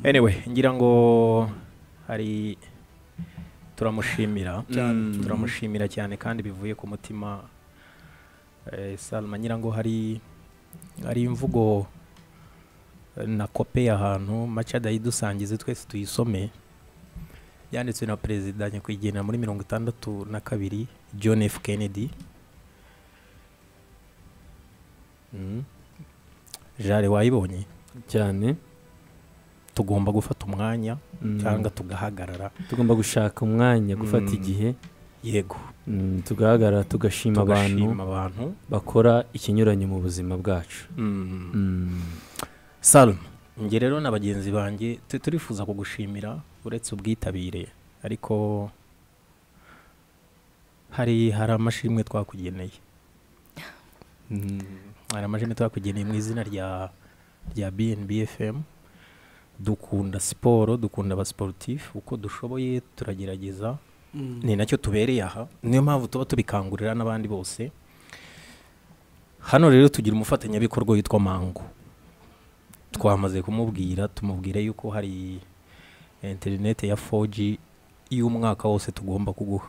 anyway ngira ngo hari turamushimira Cyane. turamushimira cyane kandi bivuye ku mutima Eh, salma ngira ngo hari hari imvugo eh, nakopeye ahantu macada yidusangize twese tuyisome yanditswe na perezida nyakwigendera muri mirongo itandatu na kabiri john f kennedy Mm. jare wayibonye cyane tugomba gufata umwanya Mm. cyangwa tugahagarara tugomba gushaka umwanya gufata Mm. igihe yego mm, tugahagarara tugashima abantu tugashima abantu bakora ikinyuranye mu buzima bwacu Mm. Mm. Salma njye rero na bagenzi banjye tu- turifuza kugushimira uretse ubwitabire ariko hari hari amashimwe twakugeneye hari amashimwe twakugeneye mu izina rya rya BNB FM dukunda siporo dukunda abasiporutifu uko dushoboye turagerageza ni nacyo tubereye aha niyo mpamvu tuba tubikangurira n'abandi bose hano rero tugira umufatanyabikorwa witwa mango twamaze kumubwira tumubwire yuko hari interineti ya 4G y'umwaka wose tugomba kuguha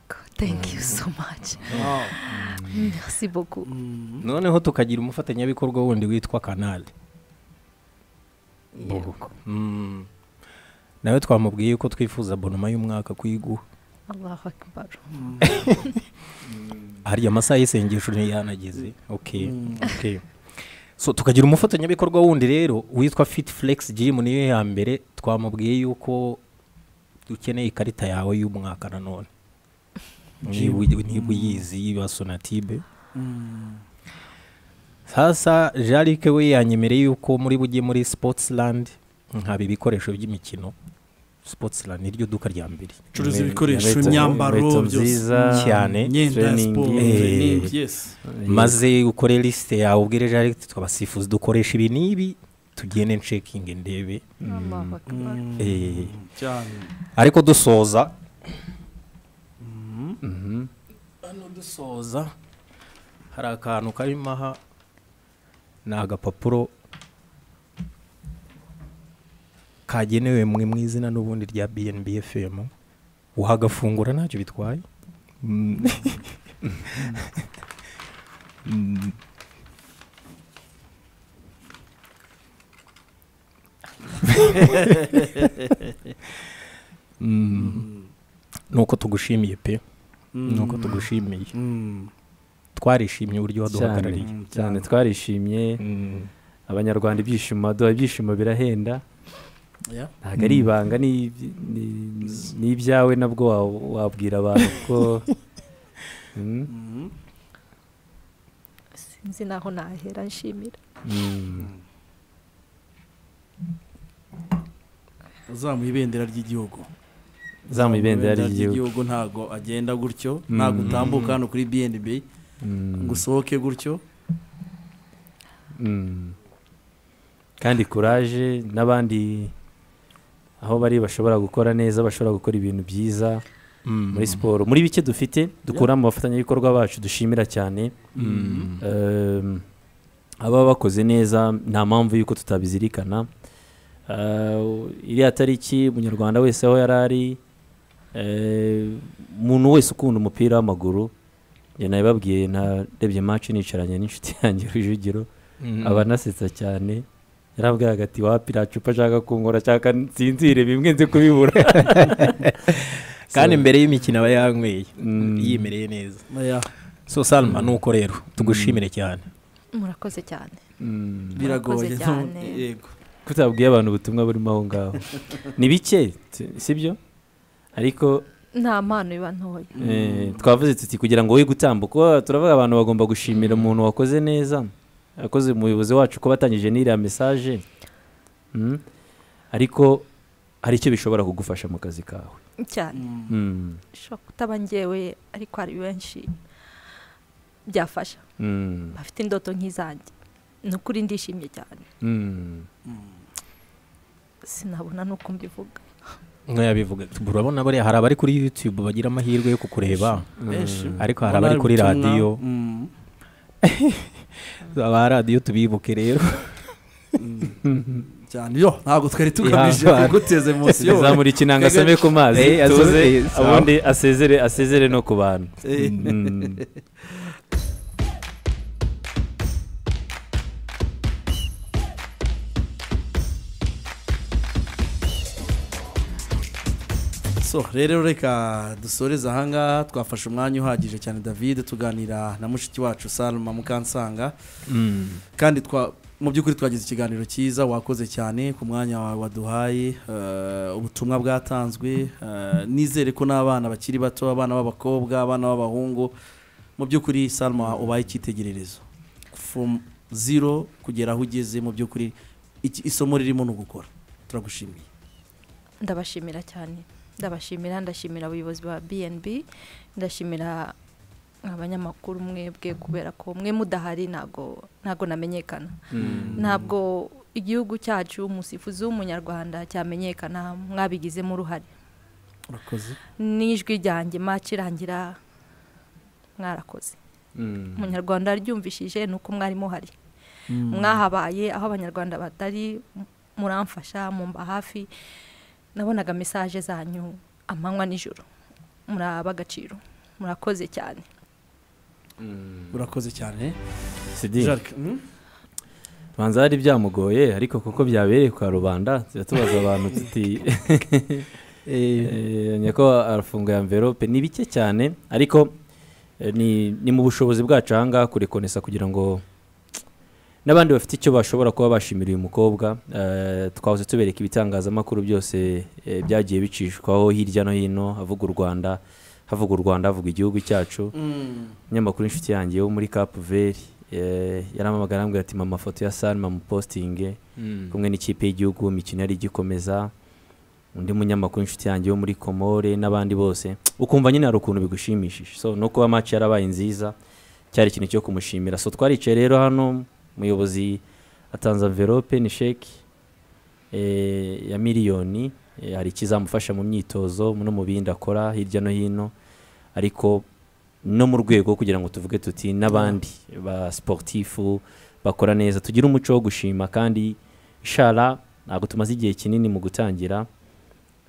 God, thank you so much. Merci beaucoup. noneho tukagira umufatanyabikorwa wundi witwa kanali Yego. Mm. nawe twamubwiye yuko twifuza bonoma y'umwaka kuyiguha Allahu Akbar. hari amasaha y'isengesho ntiyanageze okay okay so tukagira umufatanyabikorwa wundi rero witwa fit flex gym niyo ya mbere twamubwiye yuko dukeneye ikarita yawe y'umwaka nanone niba uyi- niba uyizi yiba sonatibe sasa jarike we yanyemereye yuko muri bujye muri sportsland nkaba ibikoresho by'imikino sportsland niryo duka rya mbere curuza Inkwe- ibikoresho inkweto- inkweto imyambaro byose nziza Cyane. imyenda ya training, siporo Eh. training, yes eh, maze ukore lisite yawe ubwire jarike twabasifuzi dukoresha ibi n'ibi tugende nshekinge ndebe Allahu Akbar. Mm, Eh. cyane ariko dusoza mhm. hano dusoza hari akantu karimo aha ni agapapuro kagenewe mwe mu izina n'ubundi rya bnb fm wagafungura ntacyo bitwaye Mm. Mm. Mm. nuko tugushimiye pe nuko tugushimiye Mm. twarishimye uburyo cyane waduhagarariye cyane twarishimye Mm. abanyarwanda ibyishimo aduha ibyishimo birahenda Yeah. ntabwo ari ibanga ni iby- ni- ni ibyawe nabwo wa- wabwira abantu ko Mm, Mm. Sinzi naho nahera nshimira. mm. uzamuye ibendera ry'igihugu zamuye ibendera ry'igihugu ry'igihugu ntago agenda gutyo ntago Mm. utambuka hano kuri bnb Mm, ngo usohoke gutyo mm. kandi kuraje n'abandi aho bari bashobora gukora neza bashobora gukora ibintu byiza Mm. muri siporo muri bike dufite dukura mu bafatanyabikorwa bacu dushimira cyane Mm. Um, ababa bakoze neza nta mpamvu y'uko tutabizirikana Uh, iriya tariki umunyarwanda wese aho yari ari eh, umuntu wese ukunda umupira w'amaguru njye nabibabwiye narebye maci nicaranye n'inshuti yanjye rujugiro Mm. aba anasetsa cyane yarambwiraga ati wapi nta cupa ashaka kunkora cyangwa nsinzire bimwe nzi kubibura kandi mbere y'imikino aba yanyweye Mm. yimereye neza Oya, so salma nuko rero tugushimire cyane Murakoze cyane. Mm. biragoye Murakoze cyane. yego kutabwiye abantu ubutumwa burimo aho ngaho ni bike si- sibyo ariko Nta mpano iba ntoya. eh, twavuze tuti kugira ngo we gutambuka uwa- turavuga abantu bagomba gushimira umuntu wakoze neza yakoze umuyobozi wacu ko batangije n'iriya mesaje Mm. ariko hari icyo bishobora kugufasha mu kazi kawe Cyane. Mm. Mm. Shobora kutaba njyewe ariko hari benshi byafasha. Mm. Bafite indoto nk'izanjye. Ni ukuri ndishimye cyane. Mm. Sinabona n'uko mbivuga. nkayabivuga urabona bariya hari abari kuri youtube bagira amahirwe yo kukureba benshi ariko hari abari kuri ubutumwa, radiyo mm, aba radiyo tubibuke rero cyane yo ntabwo twari tugamije Yeah. kuguteza munsi yo zamura ikinanga asame ku mazi Eh, tuze azoze, sawa. ubundi asezere asezere no ku bantu Eh. Mm. so rero reka dusoreze ahangaha twafashe umwanya uhagije cyane david tuganira na mushiki wacu salma mukansanga Mm. kandi twa mu by'ukuri twagize ikiganiro cyiza wakoze cyane ku mwanya wawe waduhaye eh, ubutumwa bwatanzwe eh, nizere ko n'abana bakiri bato abana b'abakobwa abana b'abahungu mu by'ukuri salma ubaye icyitegererezo from zero kugera aho ugeze mu by'ukuri iki- isomo ririmo ni ugukora turagushimiye ndabashimira cyane ndabashimira ndashimira abayobozi ba bnb ndashimira abanyamakuru mwebwe kubera ko mwe mudahari ntabwo ntabwo namenyekana ntabwo igihugu cyacu umusifuzi w'umunyarwanda cyamenyekana mwabigizemo uruhare urakoze n'ijwi ryanjye macirangira mwarakoze Mm. umunyarwanda yaryumvishije ni uko mwari muhari mwahabaye aho abanyarwanda batari m- muramfasha mumba hafi nabonaga mesaje zanyu amanywa nijoro muri agaciro murakoze cyane urakoze cyane Sidi, Jacques, mm? banza hari byamugoye ariko kuko byabereye kwa rubanda turatubaza abantu tuti Eh, nyako arafunguye amverope ni bike cyane ariko eh, ni ni mu bushobozi bwacu ahangaha kurekonesa kugira ngo n'abandi bafite icyo bashobora kuba bashimira uyu mukobwa Eh, twahoze tubereka ibitangazamakuru byose eh, byagiye bicishwaho hirya no hino havuga u rwanda havuga u rwanda havuga igihugu cyacu Mm. umunyamakuru w'inshuti yanjye wo muri kapu veri yaramamagara arambwira ati mama amafoto ya salma mupositinge kumwe n'ikipe y'igihugu imikino yari igikomeza undi munyamakuru w'inshuti yanjye wo muri komore n'abandi bose ukumva nyine hari ukuntu bigushimishije so no kuba match yarabaye nziza cyari ikintu cyo kumushimira so twaricaye rero hano umuyobozi atanze envelope ni sheki eh, ya miliyoni eh, hari ikizamufasha mu myitozo no mu bindi akora hirya no hino ariko no mu rwego kugira ngo tuvuge tuti n'abandi ba sportifu bakora neza tugire umuco wo gushima kandi ishara ntabwo tumaze igihe kinini mu gutangira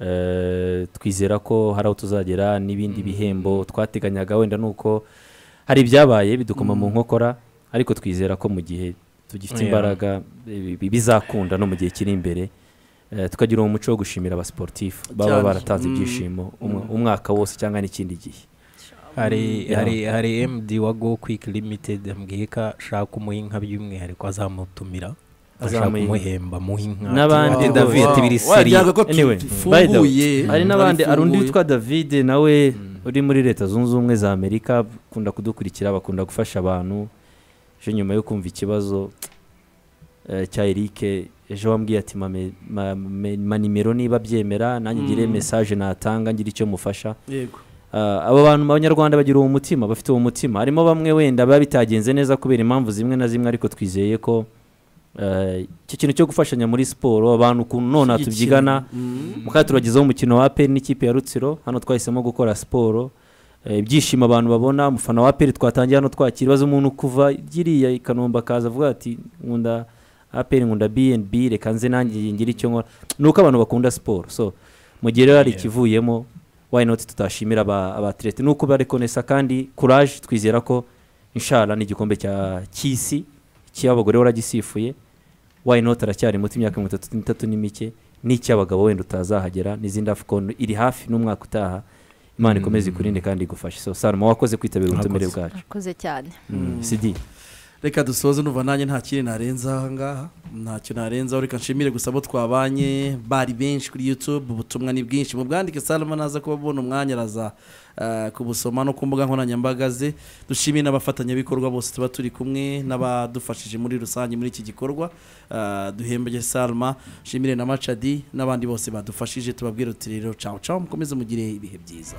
Eh, twizera ko hari aho tuzagera n'ibindi bihembo twateganyaga wenda ni uko hari ibyabaye bidukoma mu nkokora ariko twizera ko mu gihe tugifite Yeah. imbaraga eh, bi- bizakunda no mu gihe kiri imbere Eh, tukagira uwo muco wo gushimira abasiporutifu baba Cyane. baratanze Mm. ibyishimo umwa- umwaka wose cyangwa n'ikindi gihe hari Yeah. hari hari emudi wa go kwiki limitedi ambwiye ko ashaka umuha inka by'umwihariko azamutumira ashaka Azamuha inka. kumuhemba muha inka N'abandi Ati, ngo- David Wow. tibiri Wa, seri byaga ko tu- Anyway, tufunguye hari n'abandi hari undi Tufunguye. witwa david nawe uri muri leta zunze ubumwe za amerika akunda kudukurikira bakunda gufasha abantu ejo nyuma yo kumva ikibazo eh, cya eric ejo wambwiye ati "Mame- ma- me- ma nimero niba byemera nanjye ngire Mm. mesaje natanga ngire icyo mufasha yego Ah, abo bantu abanyarwanda bagira uwo mutima bafite uwo mutima harimo bamwe wenda biba bitagenze neza kubera impamvu zimwe na zimwe ariko twizeye ko eh, icyo kintu cyo gufashanya muri siporo abantu ukuntu none tubyigana Mm. mukaba turagezaho umukino wa aperi n'ikipe ya rutsiro hano twahisemo gukora siporo Eh, ibyishimo abantu babona umufana wa aperi twatangiye hano twakira ibibazo umuntu kuva giriya i kanombe akaza avuga ati nkunda aperi nkunda bnb reka nze nanjye ngire icyo nkora ni uko abantu bakunda siporo so mu gihe rero hari Yeah. ikivuyemo why not tutashimira aba- abatirete ni uko barekonesa kandi courage twizera ko inshara n'igikombe cya cy'isi cy'abagore waragisifuye why not aracyari muto imyaka mirongo itatu n'itatu n'imike n'icy'abagabo wenda utazahagera n'izindi afcon iri hafi n'umwaka utaha imana ikomeze ikurinde kandi igufashe so salma wakoze kwitabira ubutumire bwacu murakoze cyane Mm, sidi reka dusoze numva nanjye nta kindi narenza ahangaha ntacyo narenzaho reka nshimire gusa abo twabanye bari benshi kuri youtube ubutumwa ni bwinshi mubwandike salama naza kuba abona umwanya araza eh, kubusoma no ku mbuga nkoranyambaga ze dushimiye n'abafatanyabikorwa bose tuba turi kumwe n'abadufashije muri rusange muri iki gikorwa Eh, duhembege salma nshimire na macadi n'abandi bose badufashije tubabwira uti rero cawu cawu mukomeze mugire ibihe byiza